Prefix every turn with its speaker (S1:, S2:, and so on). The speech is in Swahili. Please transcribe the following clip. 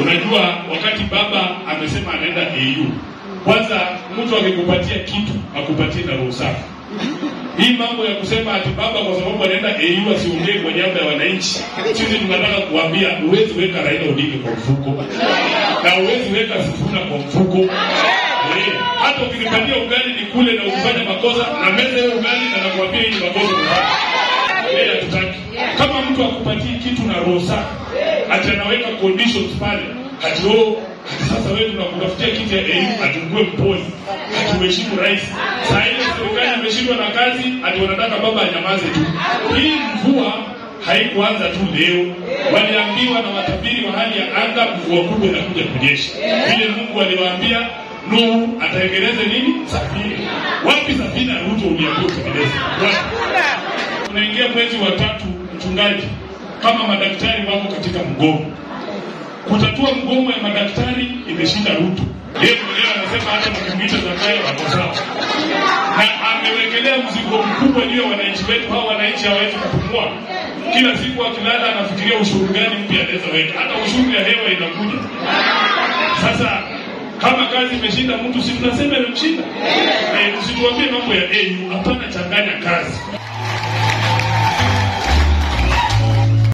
S1: Unajua, wakati baba amesema anaenda AU, kwanza mtu akikupatia kitu akupatie na roho safi. Hii mambo ya kusema ati baba kwa sababu anaenda AU asiongee kwa niaba ya wananchi, sisi tunataka kuambia huwezi weka Raila Odinga kwa mfuko na huwezi weka Sifuna kwa mfuko. Eh, hata ukinipatia ugali ni kule na ukifanya makosa na meza hiyo ugali na nakuambia hii ni makosa unafanya. Eh, hatutaki. Kama mtu akupatii kitu na roho safi, ati anaweka conditions pale, ati oh, ati sasa wewe tunakutafutia kiti ya AU atukue mponi, ati uheshimu rais. Saa ile serikali imeshindwa na kazi, ati wanataka baba anyamaze tu. Hii mvua haikuanza tu leo, waliambiwa na watabiri wa hali ya anga mvua kubwa inakuja kunyesha. Vile Mungu aliwaambia Nuhu atengeneze nini? Safina. Wapi safina ya Ruto uliambiwa utengeneze? Wapi? Tunaingia mwezi wa tatu, mchungaji, kama madaktari wako katika mgomo. Kutatua mgomo ya madaktari imeshinda Ruto. Yeye mwenyewe anasema hata mkimwita Zakayo wako sawa, na amewekelea mzigo mkubwa juu ya wananchi wetu. Hao wananchi hawawezi kupumua. Kila siku akilala anafikiria ushuru gani mpya anaweza weka, hata ushuru ya hewa inakuja sasa kama kazi imeshinda mtu, si tunasema imemshinda? Eh, usituambie mambo ya AU. Hapana, changanya kazi.